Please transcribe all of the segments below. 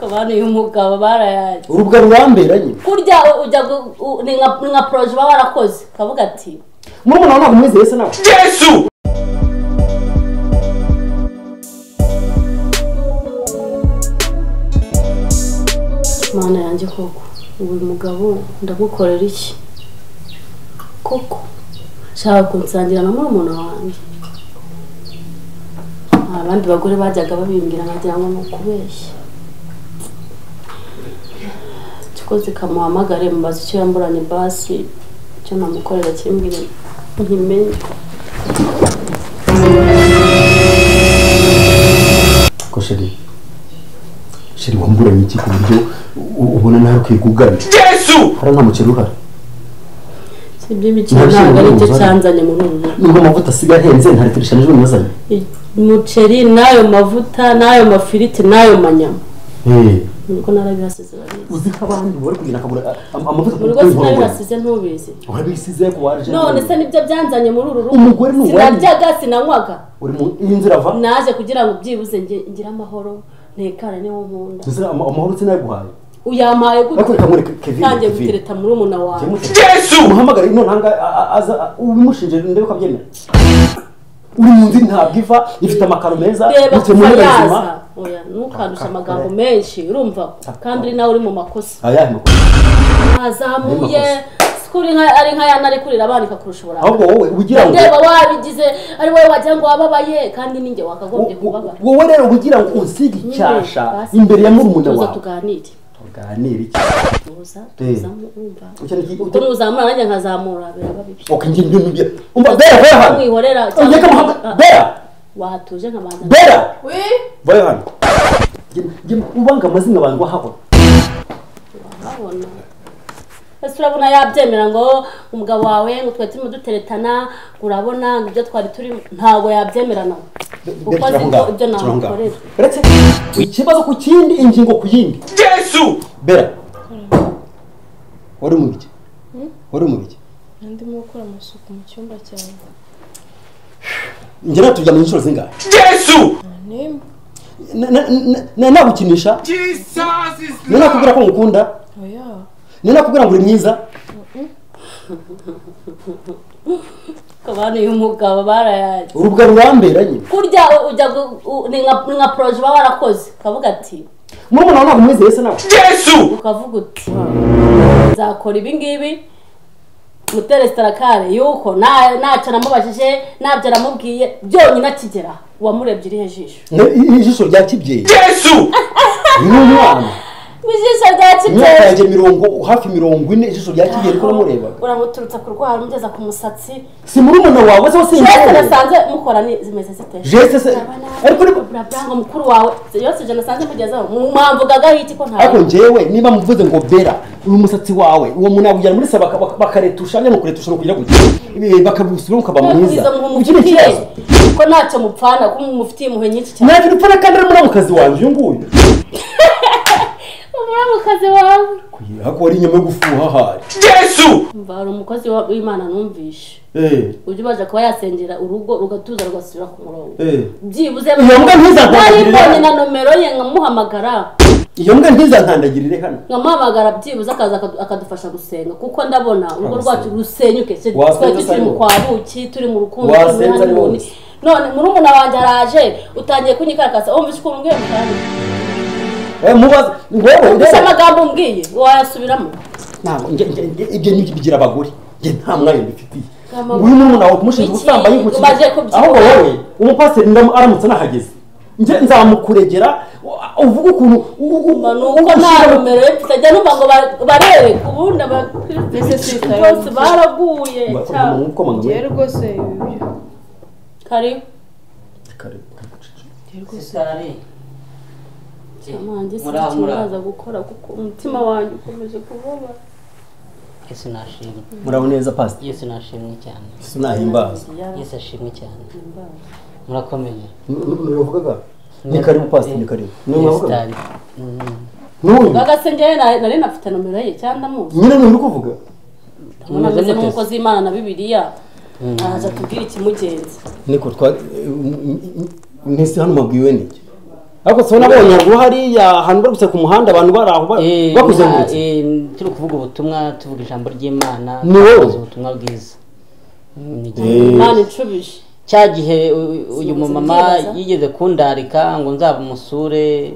kabanuye umugabo barayaje urubwa rurambera nyine kurya ujya gu- u- ni nka ni nka poroje uba warakoze ukavuga ati murumuna wawe ntabwo umwizeye se nawe yesu mana yanjye koko uyu mugabo ndagukorera iki koko nshaka kunsangira na murumuna wanjye nta bandi bagore bajyaga babimbwira nkagira ngo ni ukubeshya tukoze kamuhamagare mubaza icyo yamburanye basi icyo namukorera kimbwira ntimenye ko sheri sheri wamburanye iki ku buryo u- ubona nawe kwigugarira yesu hariya nta mukiri uhari si iby'imikino ntabwo ari byo cyanzanye muri ubu buryo nubwo amavuta asigaye ahenze nta litiro eshanu ejo nazanye umuceri n'ayo mavuta n'ayo mafiriti n'ayo manyama Eh, niko narabihasize bariya uzi nk'abandi bari kugira akagura am- amavuta buri kuri rwose buri muntu. narabihasize ntubizi urabisize ku waje none se nibyo byanzanye muri uru rugo Umugore ni uwanyu. sinaryaga sinanywaga uri mu y'inzira ava naje kugira ngo byibuze nge- ngire amahoro ntekane niwo nkunda inzira ama- amahoro sinayaguhaye uyamaye gute Ariko kamureka Kevin, ntangiye Kevin. gutereta muri umuna wawe yesu umuhamagare none ahangaha a- a- aza a- ubimushinje ndebe ko abyemera uri mu nzi ntabwo iva ifite amakaro meza reba mu kuva ntebe yaza nzima oya ntukandushe Ka- amagambo ka- menshi urumva kandi uri nawe uri mu makosa ayahe makuru bazamuye Ayo sikuri nka ari nka yana ari kurira abandika kurusha uburanga ahubwo wowe ugira ngo ndeba wabigize ari wowe wagira ngo wababaye kandi ninjye wakagombye wo- wo- kubabara wowe rero ugira ngo unsige icyasha imbere ya murumuna tuza wawe tuganire tuganire iki tuza Eh. tuzamu- urumva Icyo ni iki- uko nuzamura nanjye nkazamura biraba bibi ok njye njye njye umva bera bera hano Wihorera cyangwa- ujye kamuhamba bera watuje nkabanza bera we bera hano Njye- njye ubanga amazina abantu wahahora babona ese urabona yabyemera ngo umugabo wawe ngo twari turimo duteretana ngo urabona ngo ibyo twari turimo ntabwo yabyemera nawe kuko azi ko ibyo namukorera uretse ikibazo ku kindi ingingo ku yindi yesu bera wari mu biki wari mu biki ndimo gukora amasuku mu cyumba cyawe njye naturyamye inshuro zingahe yesu nimba Na- na- na- na- nagukinisha ni nakubwira ko ngukunda oya ni nakubwira ngo uri mwiza kabani y'umugabo barayaje urubwa rurambera nyine kurya ujya gu- u- ni nka ni nka poroje uba warakoze ukavuga ati murumuna wawe ntabwo umwizeye se nawe yesu ukavuga uti nzakora ibi ngibi mutere sitarakare yuko na- ntacyo namubajije ntabyo namubwiye byonyine akigera uwamurebye irihe jisho Na- i- ijisho rya kibyeyi yesu ni umwana mu jisho rya imyaka kibyeyi yanjye mirongo hafi mirongo ine ijisho rya kibyeyi riko namurebaga uramuturutsa ku rwara umugeza ku musatsi si murumuna wawe twese se wasinjye nasanze mukora ni zimeze zite jese se ariko ni buraburanga mukuru wawe yose je nasanze mugezeho mwamvugagaho iki ko ntawe ariko njyewe niba muvuze ngo bera uyu musatsi wawe uwo muntu yawujyana muri saba baka- baka- bakaretusha nyine kuretusha ni ukugira gutya Eh, bakabusura ukaba mwiza Mwiza muha ugira umufitiye ikibazo ko ntacyo mupfana ko mufitiye impuhwe nyinshi cyane ntacyo dupfana kandi ari muramukazi wanjye uyu nguyu umuramukazi wawe ariko wari inyuma yo gufuha hari yesu mva hari umukozi wa- w'imana numvishe Eh, ujya ubasha kuba yasengera urugo rugatuza rugasubira ku murongo eh. byibuze Iyo mbwa ntizakubagirira. nari mbonye na nomero ye nkamuhamagara iyo mbwa ntizantandagirire hano nkamuhamagara byibuze akaza akadu- akadufasha gusenga kuko ndabona urugo Agusenga. rwacu rusenyuke Se- Wasenze twari turi mu ariwo. kwa buki turi mu rukundo Wasenze turi muri ariwo. honeymoon. none murumuna wanjye araje utangiye kunyikarakaza wumvishe ukuntu mbwiye mukanya Eh, mubaze wowe gusa rero amagambo umbwiye wayasubiramo ntabwo njye- njye- njye- ibyo ni bigira abagore njye nta mwanya mbifitiye Kama- uyu ni umuntu wawe kumushinja Iki? ubusambanyi kuki- Umaze kubyibuha? ahubwo wowe umupasiteri ndamu- aramutse anahageze njye nzamukuregera u- uvuge ukuntu u- u- Mba, ni u- uko nta umushinja- numero ye mfite ajya numva ngo ba- barebe ubundi Ese abakirisitu sitayo bose muke. baraguye Mba- cyane mba- mba- mba- ngewe rwose ibi byo kari Kare- kare guceceka. ngewe rwose Sitarari. amanjye Muraho, muraho. sinakimuraza gukora kuko umutima wanjye ukomeje kubabara Yesu nashimwe. muraho neza pasiteri Yesu nashimwe cyane. sinahimbaza Yesu ashimwe cyane. Murakomeye. ntibavugaga ni karibu pasiteri ni karibu Niwe Yesu wavugaga? tari. Mm. n'uyu bagasengeye nari nafite nomero ye cyangwa ndamuzi nyine ni uri kuvuga Mumeze unameze mute? nk'umukozi w'imana na bibiliya araza atubwira ikimugenza niko twa eh, m- m- m- mwese hano mabwiwe n'iki ariko so nabonye haruguru hariya ahantu bari gusa ku muhanda abantu bari aho ba- Eh, bakuzengurutse eh, turi kuvuga ubutumwa tuvuga ijambo ry'imana Ni wowe? tuvuga ubutumwa bwiza Mm, ni igihe- Eh, imana icubije cya gihe u- uyu Sinigeze mumama mbyibaza. yigeze kundarika ngo nzaba umusure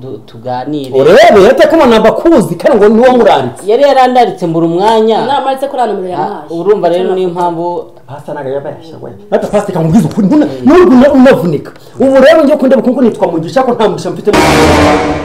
du- tuganire urebe yateka umuntu abakuzi kandi ngo ni wo muranditse yari yarandaritse mbura umwanya inama ndetse kuri hano muri Ah, yamuhaye urumva rero niyo mpamvu pasta ntago yabasha wenda hata pasta kamubwiza ukuri ntuna n'ubwo unavunika ubu rero njye kundeba kuko nitwa mugisha ko nta mugisha mfite mu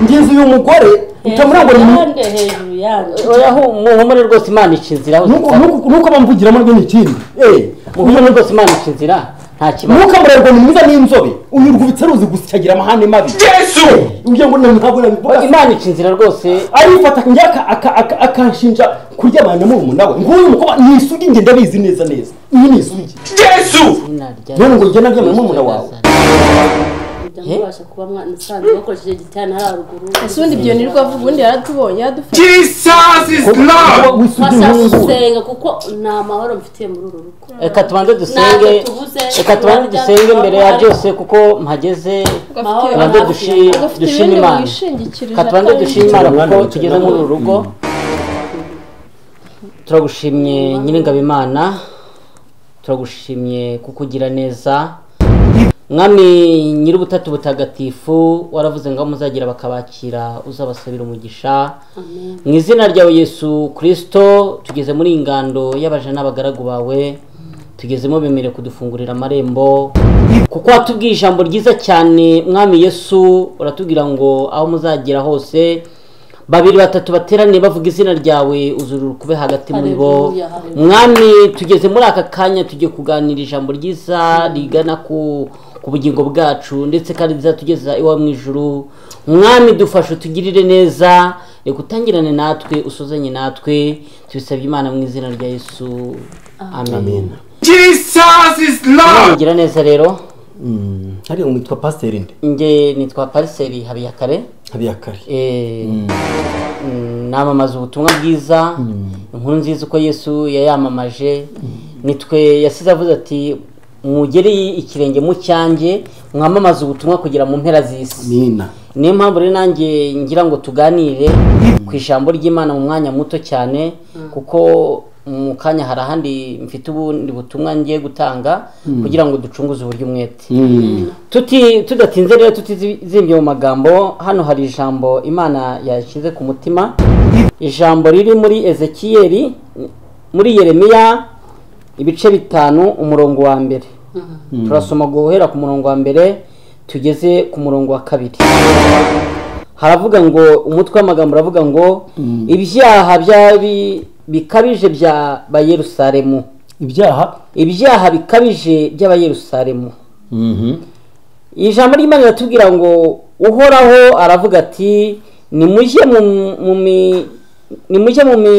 ngenzi uyu mugore utamurangwa ni hejuru yande hejuru yande oya hu- muhumure rwose imana ica inzira aho nuko zisaba. nuko- nuko bamvugiramo rwe n'ikindi eh muhumure rwose imana ica inzira nta kibazo nuko murarwa ni mwiza n'inzobe unyurwa ibiceruzi gusa agira amahane mabi Yesu! ugira ngo ntabwo nabivuga imana ica inzira rwose arifata njye aka- aka- aka- akanshinja kuryamana n'umuntu we nguyu mukobwa ni isugi njye ndabizi neza neza iyi ni isugi Yesu! none ngo njye naryamana n'umuntu wawe kujya mubasha kuba mwanasanze bakoresheje igitana hariya haruguru ese ubundi ibyo nirwo avuga ubundi yaratubonye yaradufashe Jesus is Lord! w'isugi mwashaka nk'ubu gusenga kuko nta mahoro mfitiye muri uru rugo reka tubanze Ntabwo dusenge tubuze, reka tubanze turarya, dusenge mbere ya turanywa. byose kuko mpageze Mahoro tubanze hafi dushi- yanjye. agafite dushime ibindi Imana. wishingikirije reka tubanze atari dushime ibyo. imana kuko Mwana, tugeze muri uru rugo turagushimye nyiringabo imana turagushimye kukugira neza mwami nyir'ubutatu butagatifu waravuze ngo aho muzagira bakabakira uzabasabira umugisha amen mu izina ryawe yesu kirisito tugeze muri iyi ngando y'abaje n'abagaragu bawe tugezemo bemere kudufungurira amarembo kuko watubwiye ijambo ryiza cyane mwami yesu uratubwira ngo aho muzagera hose babiri batatu bateraniye bavuga izina ryawe uzurura ukube hagati muri bo Haleluya, haleluya. mwami tugeze muri aka kanya tugiye kuganira ijambo ryiza rigana ku ku bugingo bwacu ndetse kandi rizatugeza iwawe mu ijuru mwami dufashe utugirire neza reka utangirane natwe usuzanye natwe tubisabye imana mu izina rya yesu amen Jesus is Imana Lord! igira neza rero hariya ngo witwa pasiteri nde nge nitwa pariseri habiyakare habiyakare Eh, mm, namamaza ubutumwa bwiza inkuru nziza uko yesu yayamamaje nitwe yasize avuze ati mugere ikirenge mu cyanjye mwamamaze ubutumwa kugira mu mpera z'isi nina niyo mpamvu rero nanjye ngira ngo tuganire ku ijambo ry'imana mu mwanya muto cyane kuko mu kanya hari ahandi mfite ubundi butumwa ngiye gutanga kugira ngo ducunguze uburyo umwete tuti tudatinze rero tutizimbye mu magambo hano hari ijambo imana yashyize ku mutima ijambo riri muri ezekiyeli muri yeremiya ibice bitanu umurongo wa mbere turasoma guhera ku murongo wa mbere tugeze ku murongo wa kabiri haravuga ngo umutwe w'amagambo uravuga ngo ibyaha byabi bikabije bya Yerusalemu ibyaha ibyaha bikabije by'abayerusalemu ijambo ry'imana riratubwira ngo uhoraho aravuga ati nimujye mu mu mi nimujye mu mi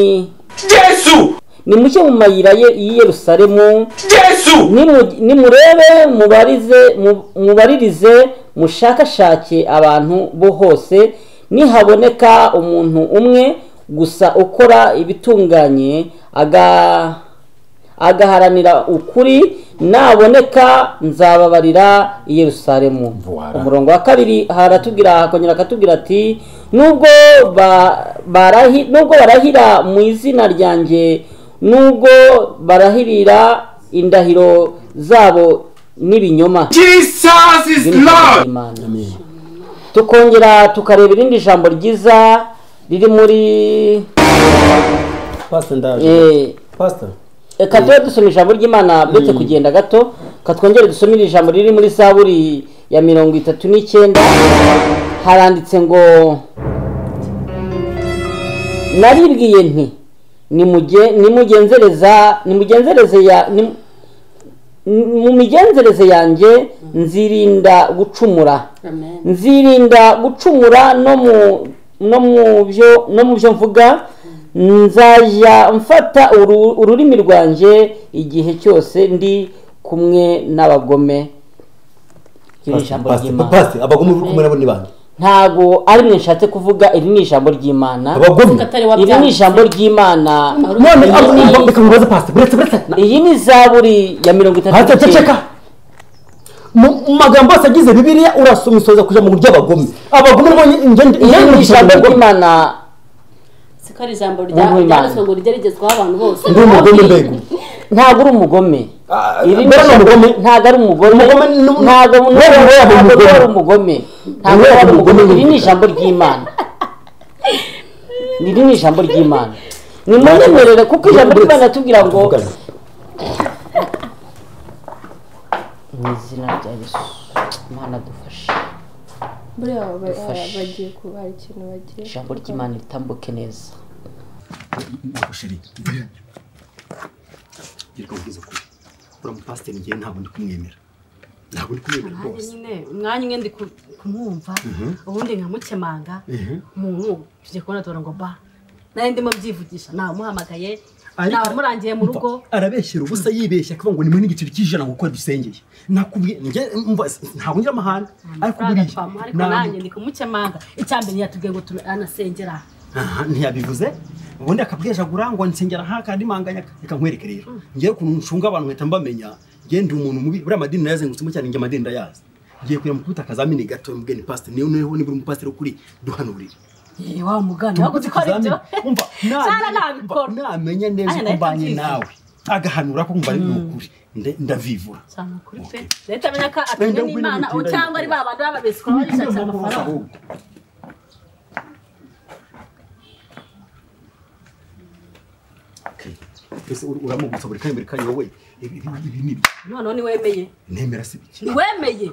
Yesu! nimujye mu mayira ye- y'i yerusalemu Yesu! nimu- nimurebe mubarize mu- mubaririze mushakashake abantu bo hose nihaboneka umuntu umwe gusa ukora ibitunganye aga agaharanira ukuri naboneka nzababarira i yerusalemu Voilà. umurongo wa kabiri haratubwira akongera akatubwira ati nubwo ba- barahi- nubwo barahira mu izina ryanjye nubwo barahirira indahiro zabo n'ibinyoma Jesus is Lord! Imana. tukongera tukareba irindi jambo ryiza riri muri pasiteri ndaje eh, pasiteri reka tube dusoma ijambo ry'imana uretse kugenda gato ka twongere dusomere ijambo riri muri zaburi ya mirongo itatu n'icyenda haranditse ngo naribwiye nti "Nimuge- nimugenzereza nimugenzereze ya nim- mu migenzereze yanjye nzirinda gucumura amen nzirinda gucumura no mu no mu byo no mu byo mvuga nzajya mfata uru- ururimi rwanjye igihe cyose ndi kumwe n'abagome iri ijambo ry'imana pasiteri abagome uri kumwe nabo ni bande ntabwo ari mwe nshatse kuvuga iri ni ijambo ry'imana kuko abagome atari iri ni wabyanditse ijambo ry'imana none Iri ni- abo- reka mubaze pasiteri buretse buretse iyi ni zaburi ya mirongo itatu pasiteri n'icyenda. ceceka mu mu magambo yose agize bibiliya urasumisoza kuja mu buryo abagome abagome mbonye ingende iri ni ijambo ry'imana siko ari ijambo rya- Umuntu Imana. ryanditswe ngo rigeragezwaho abantu bose ndi umugome mbego ntabwo uri umugome Ah, Iri ni mbona ni ijambo- umugome? ntabwo ari umugome Umugome ni- ntabwo ntabwo Mbona ntabwo yaba ari umugome. umugome ntabwo Mbona yaba ari umugome umugome. iri ni ijambo ry'imana iri ni ijambo ry'imana ni munyemerere kuko ijambo ry'imana tubwira ngo Tuvugane. mu izina rya yesu imana dufashe buriya aba- aba- Dufashe. bagiye kuba hari ikintu bagiye ijambo ry'imana ritambuke neza sheri reka mubwize ukuri uriya mupasiteri ngewe ntabwo ndi kumwemera ntabwo ndi kumwemera Nanjye rwose nyine umwanya umwe ndi ku- kumwumva ubundi nkamukemanga umuntu tujye kubona tubona ngo ba nawe ndimo byivugisha nawumuhamagaye Ariko- nawamurangiye mu rugo arabeshyera ubusa yibeshya akavuga ngo ni muri n'igiceri cy'ijana gukora dusengeye nakubwiye njye mva ntabwo ngira amahane ariko amafaranga buriya twamuha ariko ntabwo- nanjye ndi kumukemanga icya mbere yatubwiye ngo tube anasengera aha ntiyabivuze ubundi akabwejagura ngo nsengera nk'akandi manganya reka nkwereke rero ngewe ukuntu nshunga abantu nkahita mbamenya ngewe ndi umuntu mubi buriya amadini nayazengutsemo cyane nge amadini ndayazi ngiye kujya mu kubita akazamini gato mubwene pasiteri niyo niho nibura umupasiteri ukuri duhanurire yewe wa mugani waba uzi gukora ibyo umva Cyane namenya- nabikora. umva, namenya neza Aya, uko nahita mbanye mbyizera. nawe agahanura ko umva ari ukuri Nde- ndavivura cyane ukuri pe leta amenya ko atemwe n'imana ubu cyangwa ari ba bandi bababesukura bagishakira amafaranga Okay. Ese ur- uramubutsa buri kanya buri kanya wowe ibi ibi- ibi ni ibiki? noneho niwemeye nemera si biki niwemeye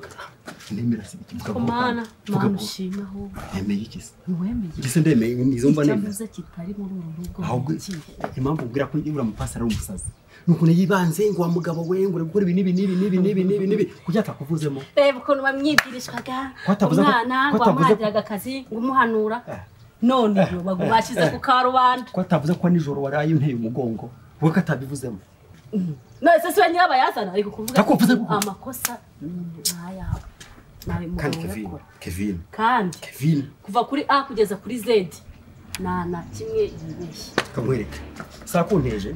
nemera si biki vuga ko vuba mana kandi. Vuga mana vuba. ushima ahubwo nemeye iki se niwemeye Iki se ndemeye nizo mba icyo nemera avuze kitari muri uru rugo ahubwo kihe impamvu ubwira ko uriya mupasiteri ari umusazi ni ukuntu yibanze ngo wa mugabo we ngo uri gukora ibi n'ibi n'ibi n'ibi n'ibi n'ibi n'ibi kugira atakuvuzemo reba ukuntu bamwibwirishwaga Ko atavuze ko- umwana ko ngo atavuze ko- bamuhagiraga akazi ngo umuhanura none Eh, iyo bagu- eh, bashyize eh. ku karubanda ko atavuze ko nijoro waraye unteye umugongo we ko atabivuzemo none se si we nyirabayazana ari kukuvuga ati, Yakuvuze ko- amakosa ni ayawe nawe kandi mugabo kevin uyakora kevin kandi kevin kuva kuri a kugeza kuri z nta na kimwe yibeshye kamwereke saa kunteje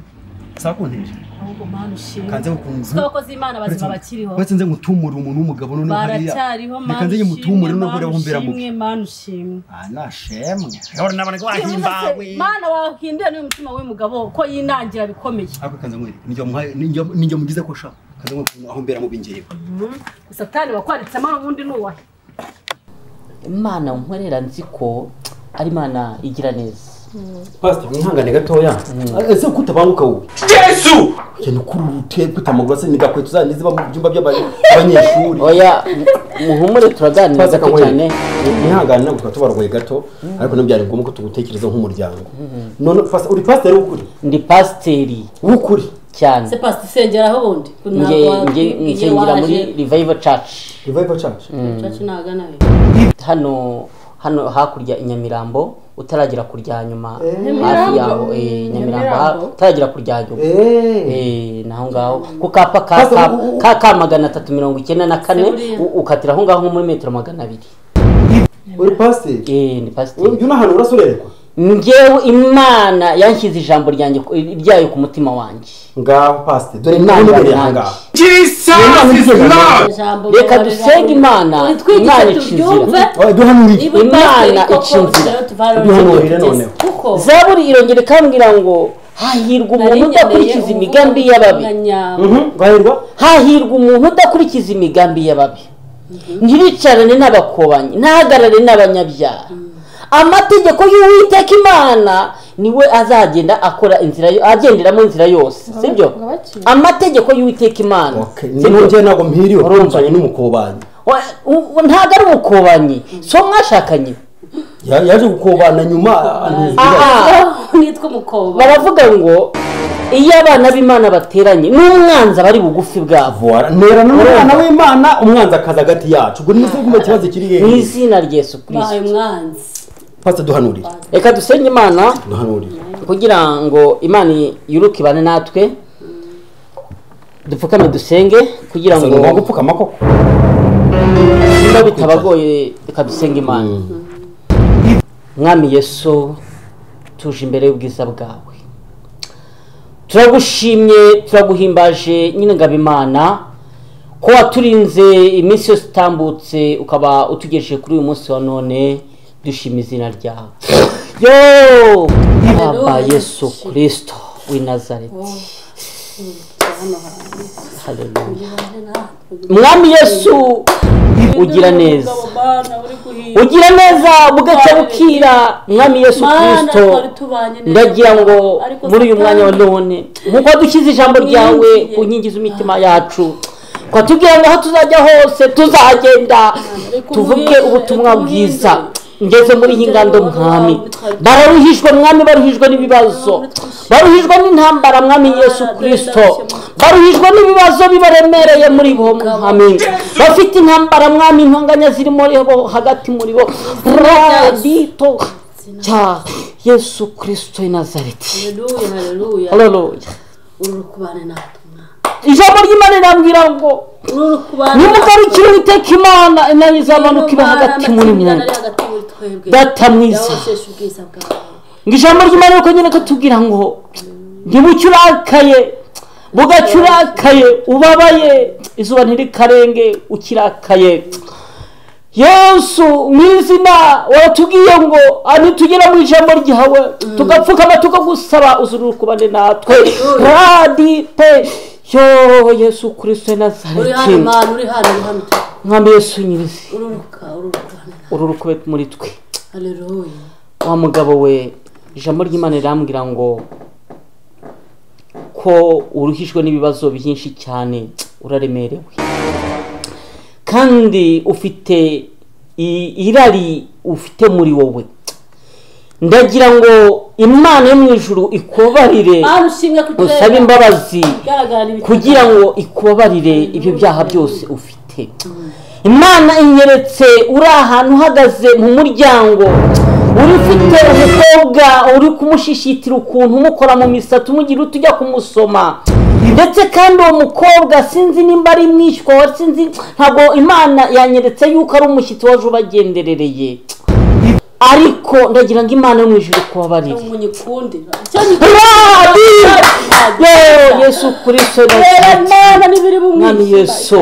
saa kunteje ahubwo mana ushima kanze gukunze kuko abakozi b'imana bazima bakiriho uretse nze ngutumure umuntu w'umugabo noneho hariya baracyariho reka mana nze ushimwe nyimutumure noneho mana uriya wumbera mubi ushimwe mana ushimwe ah nashemwe rero nabona ko wahimbawe mana wahinduye n'umutima w'umugabo ko yinangira bikomeye ariko kanze nkwereke ninjye wamuhaye ninjye ninjye mugize ko sha kanze nkwereke aho mbera mubi ngewe satani wakwanditsemo n'ubundi ni uwahe imana nkorera nzi ko ari imana igira neza pastor mwihangane gatoya ese kutabanguka wowe Yesu! cyane kuri uruteye kwita amaguru ase ni gakweto za niziba mu byumba by'abanyeshuri oya muhumure turaganiriza Twaza ko cyane kanyweye mwihangane ntabwo tukaba tubarwaye gato ariko ntibyari ngombwa ko tugutekereza nk'umuryango none pastor uri pasiteri w'ukuri ndi pasiteri w'ukuri cyane se pasi isengera aho bundi nge nge nkigengira muri revival church revival church cacu ntagana we hano hano hakurya i nyamirambo utaragera ku rya nyuma hafi Nyamirambo? yaho eh, nyamirambo ha- Nyamirambo? utaragera ku rya nyuma eh Eh, naho ngaho ku kapa ka Pastor, ka- u- u- ka ka magana atatu mirongo icyenda na kane buriya. u- ukatira aho ngaho nko muri metero magana abiri uri pasiteri Eh, ni pasiteri uyu ni ahantu urasurerekwa ngewe imana yanshyize ijambo ryanjye ku- ryayo ku mutima wanjye ngaho pasiteri dore nawe ubereye aha ngaha Jesus is Amen. Lord! ijambo reka dusenge imana imana twitwigishe tubyumve icinzira Oh, duhanuriye niba Imana imana ica inzira. Duhanurire icinzira noneho. kuko zaburi irongera ikambwira ngo hahirwa umuntu udakurikiza imigambi y'ababi bahirwa hahirwa umuntu udakurikiza imigambi y'ababi ntiricarane n'abakobanyi ntahagarare n'abanyabyaha amategeko y'uwiteka imana niwe azagenda akora inzira yo- agenderamo inzira yose sibyo ngo abakire. amategeko y'uwiteka imana ni nongeye ntabwo mpiriwe urumvanye n'umukobanyi Wa- u- u- ntabwo ari umukobanyi so mwashakanye Ya- yaje gukobana nyuma antuza aha nitwa umukoba baravuga ngo iyo abana b'imana bateranye n'umwanzi aba ari bugufi bwabo Voila, nerana n'umwana w'imana umwanzi akaza hagati yacu ubwo nizo guma ikibazo kiri mu hehe izina rya yesu bahaye kirisito umwanzi pasiteri duhanurire reka dusenge imana duhanurire kugira ngo imana yuruke ibane natwe dupfukame dusenge kugira Gusa ngo ni ngombwa upfukama koko niba bitabagoye reka dusenge imana mwami yesu tuje imbere y'ubwiza bwawe turagushimye turaguhimbaje nyine ngaba imana ko waturinze iminsi yose utambutse ukaba utugejeje kuri uyu munsi wa none dushima izina ryawe yo aba yesu kirisito w'i nazareti Hallelujah. mwami yesu ugira neza ugira neza bugacya bukira mwami yesu Mana, kirisito twari tubanye neza. ndagira ngo Ariko muri uyu Satani- mwanya wa none nk'uko dushyize ijambo ryawe ku nkingi z'imitima yacu twatubwira ngo aho tuzajya hose tuzagenda Ariko tuvuge umbwirize, ubutumwa umbwirize. bwiza ngeze muri iyi ngando mwami bararuhijwe mwami baruhijwe n'ibibazo baruhijwe n'intambara mwami yesu kirisito baruhijwe n'ibibazo bibaremereye muri bo mwami bafite intambara mwami intonganya ziri muri bo hagati muri bo radito cya yesu kirisito i nazareti Haleluya, haleluya. haleluya uri kubana natwe mwana ijambo ry'imana rirambwira ngo uri kubana nimugarukire uwiteka imana inani izabanuka iba hagati muri mwe data mwiza yawusheshe ubwiza bwawe ngo ijambo ry'imana nuko nyine katubwira ngo ntibucye urakaye bugacye urakaye ubabaye izuba ntirikarenge ukirakaye yesu mu izina waratubwiye ngo nitugera mu ijambo ryawe tugapfukama tukagusaba uzurukubane natwe radite yo yesu kirisito na uri hano nazareti mwana uri hano uri hano mwami yesu nyirizi ururuka ururuka ururukube muri twe haleluya wa mugabo we ijambo ry'imana rirambwira ngo ko uruhijwe n'ibibazo byinshi cyane uraremerewe kandi ufite i- irari ufite muri wowe ndagira ngo imana yo mu ijuru ikubarire mwana ushimwe kutureba usabe imbabazi igaragara ibitabo kugira ngo ikubabarire ibyo byaha byose ufite imana inyeretse uri ahantu uhagaze mu muryango uri ufite umukobwa uri kumushishitira ukuntu umukora mu misatsi umugira uti ujya kumusoma ndetse kandi uwo mukobwa sinzi nimba ari mwishywa wa sinzi ntabwo imana yanyeretse yuko ari umushyitsi waje ubagenderereye ariko ndagira ngo imana yo mu ijuru ikubabarire umunyikunde icyo nyikunda Radite! yesu kirisito rero nasiti mwana n'ibiri bumwishyura mwami yesu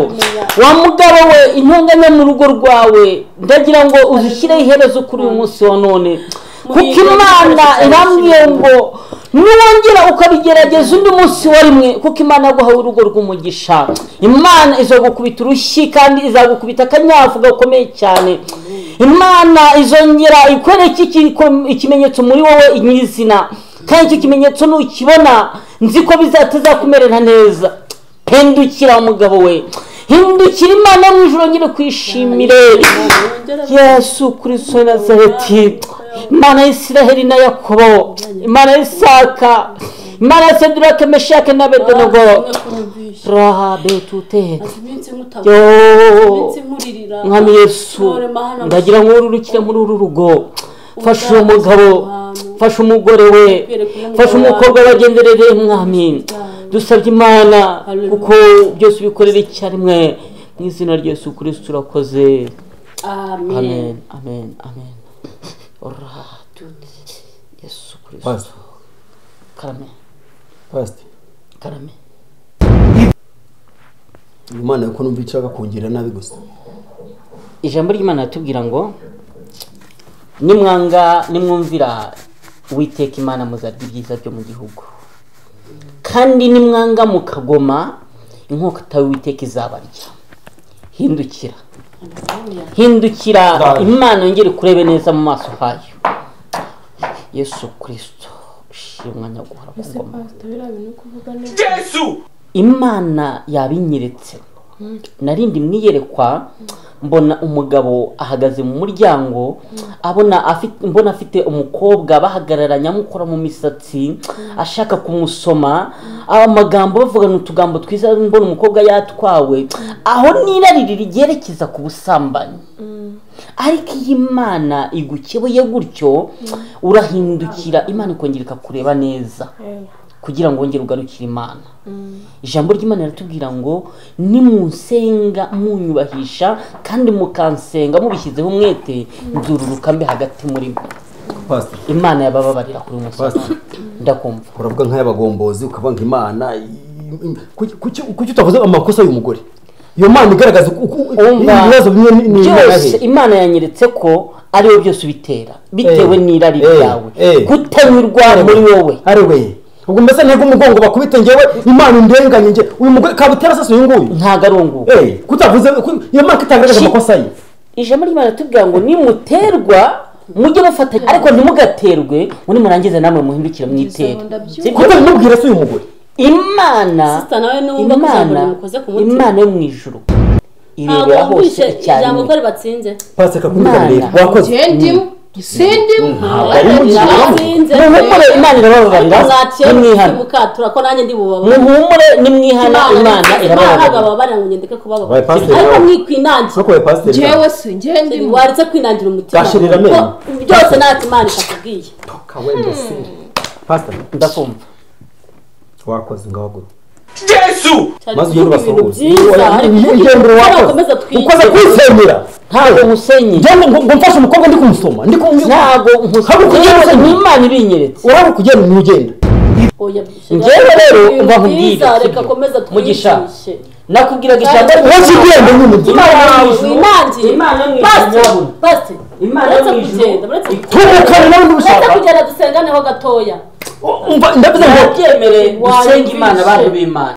wa mugabo we intonganya mu rugo rwawe ndagira ngo uzishyireho iherezo kuri uyu munsi wa none kuko imana irambwiye ngo niwongera ukabigerageza undi munsi wa rimwe kuko imana yaguhaye urugo rw'umugisha imana izagukubita urushyi kandi izagukubita akanyafu gakomeye cyane imana izongera ikwereke iki- ikimenyetso muri wowe nyirizina kandi icyo kimenyetso nukibona nzi ko bizatazakumerera neza hindukira umugabo we hindukira imana mu ijoro nyine kwishimire yesu kuri so nazareti imana y'isiraheli na yakobo imana y'isaka imana ya sedurake meshake na bedenego rahabe tute iminsi nk'utabona yo iminsi nkuririra mwami yesu None Mana, ndagira ngo ururukire muri uru rugo fasha uwo mugabo fasha umugore we fasha umukobwa wagenderereye mwami dusabye imana kuko byose ubikorera icyarimwe mu izina rya yesu kirisito urakoze amen amen amen amen oratu yesu kirisito Pastor, karame Pastor, karame Imana ko numva ishaka kungira nabi gusa. ijambo ry'imana ritubwira ngo nimwanga nimwumvira uwiteka imana muzarya ibyiza byo mu gihugu kandi nimwanga mukagoma inkota y'uwiteka izabarya hindukira hindukira imana yongere kurebe neza mu maso hayo yesu kirisito ushimwa nyaguhora ku ese ngoma pasita biriya bintu uri kuvuga neza Yesu imana yabinyeretse narindi mwiyerekwa mbona umugabo ahagaze mu muryango abona afite mbona afite umukobwa bahagararanye amukora mu misatsi ashaka kumusoma amagambo bavugana utugambo twiza mbona umukobwa yatwawe aho n'irari ryerekeza ku busambanyi ariko iyo imana igukebuye gutyo urahindukira imana ikongera ikakureba neza kugira ngo wongere ugarukire imana ijambo ry'imana riratubwira ngo nimunsenga munyubahisha kandi mukansenga mubishyizeho umwete nzururuka mbi hagati muri mwe Pastor, imana yabababarira kuri uyu musozi Pastor. ndakumva uravuga nk'ay'abagombozi ukavuga ngo Imana i- i- kuki kuki- kuki utavuze amakosa y'umugore iyo mana igaragaza uko- uko- Umva, ibibazo bimwe ni- ni byose ibirahe imana yanyeretse ko ariwe byose ubitera bitewe Eh, n'irari eh, ryawe eh. kutanyurwa muri wowe ari we ubwo mbese ntego umugongo bakubite ngewe imana indenganye nge uyu mugore kabutera sasa uyu nguyu ntago ari uwo nguwo Eh, kutavuze ku- iyo mana kitagaragaza Shi- amakosa ye ijambo ry'imana ritubwira ngo nimuterwa mujye bafatanya ariko ntimugaterwe muri murangize namwe muhindukire mwitere Izo ndabyumva. Sibyo? kutamubwira se uyu mugore imana Sister, nawe niwumva ko ijambo imana rimukoze ku mutima. imana yo mu ijuru ntabwo irebera hose wumvishe ijambo ko icyarimwe ribatsinze pasika kumwigarurira Imana. wakoze ndimu sindimu ntabwo ari mu ijambo. muhumure imana irababarira mwaciye nimwihana mukatura ko nanjye ndi bubabare muhumure nimwihana imana ntabwo irababarira ababarira ngo ngende Wabaye kubababarira pasiteri ariko wawe. mwikwinangira nkuko we pasiteri ngewe si ngewe ndimu waritse kwinangira umutima Gashirira amenyo. Kuko byose ntacyo imana itakubwiye Toka wende se. pasiteri ndakumva wakoze ngaho Yesu! cyari maze kuvuga ugende ibintu ubasohoze byiza ariko ingendo wakoze bakomeza ukoze twiyizere kwisemera ntabwo musenye njyane ngo ngo mfashe umukobwa ndi kumusoma ndi kumusoma ntabwo Hari ukugenda musenye n'imana ibinyeretse urabona kugenda umugenda oya Njyewe rero mba nkubwire, byiza reka sibyo? komeza Mugisha. twiyigishe nakubwiraga ijambo uwo kigenda nyine Imana yo mu ijuru. winangiye Imana yo mu ijuru. pasiteri pasiteri Imana yo uretse mu ijuru. kugenda uretse tubuka n'ubundi uretse ushaka kugenda dusenganeho gatoya umva ndavuze ngo ntibyemereye Wayumvishe. dusenga imana abantu b'imana